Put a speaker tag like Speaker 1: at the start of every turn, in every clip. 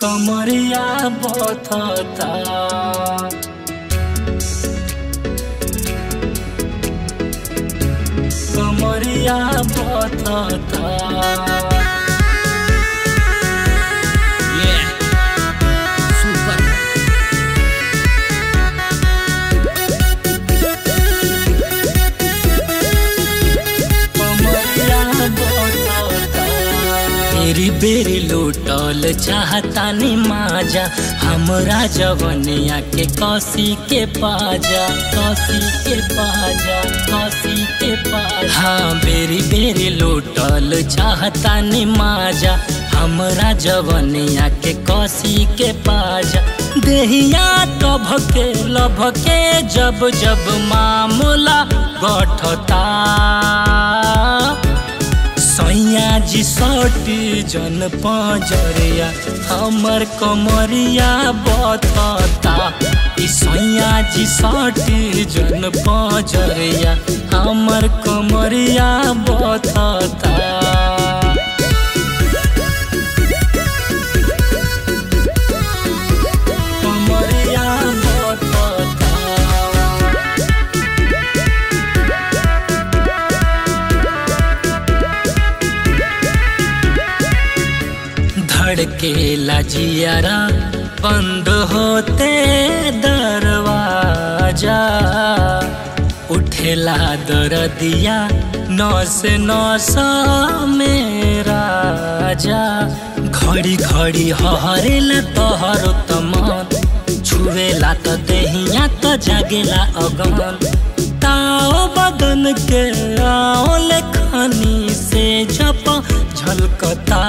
Speaker 1: कमरिया बथता कमरिया बथता
Speaker 2: Yeah. Super.
Speaker 1: बेरी बेरी लूटल चाहतानी माजा हमरा जवनिया के कसी के पाजा कसी के पाजा कसी के पाजा हाँ बेरी बेरी लूटल चाहतानी माजा हमरा जवनिया के कसी के पाजा देहिया टभके लभके जब जब मामूला गठता सैया जी सटी जन पजरिया हमर कमरिया बतता ई सैया जी सटी जन पजरिया हमर कमरिया बतता कमरिया बतता धड़के लजियारा बंद होते दरवाजा उठेला दरदिया नौस नौस मेरा जा घड़ी घड़ी हरेला तोहरो तमन छुएला त देहिया त जागेला अगन ताओ बदन के आओ लेखनी से झप झलकता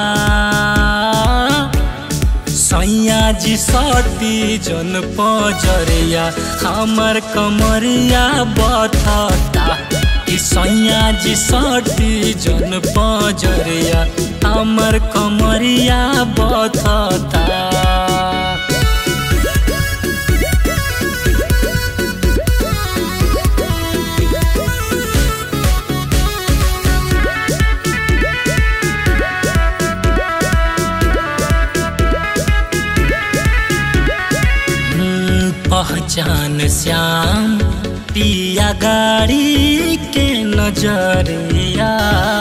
Speaker 1: सैया जी सती जन पजरिया हमर कमरिया बथता ई सैया जी सती जन पजरिया हमर कमरिया बथता हम्म, पहचान श्याम पिया गाड़ी के नजरिया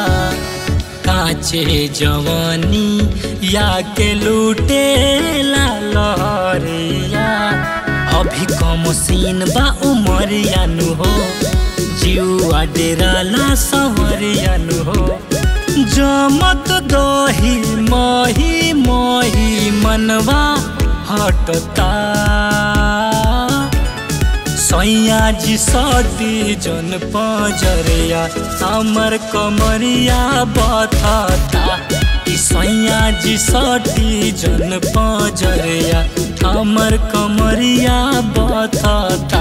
Speaker 1: काचे जवानी या के लूटे ला लहरिया अभी कम सीन बा उमरिया नु हो जीवा डेराला सवरिया नु हो जमत दही मही मही मनवा हटता सैया जी सती जन पजरिया हमर कमरिया बथता ई सैया जी सती जन पजरिया हमर कमरिया बथता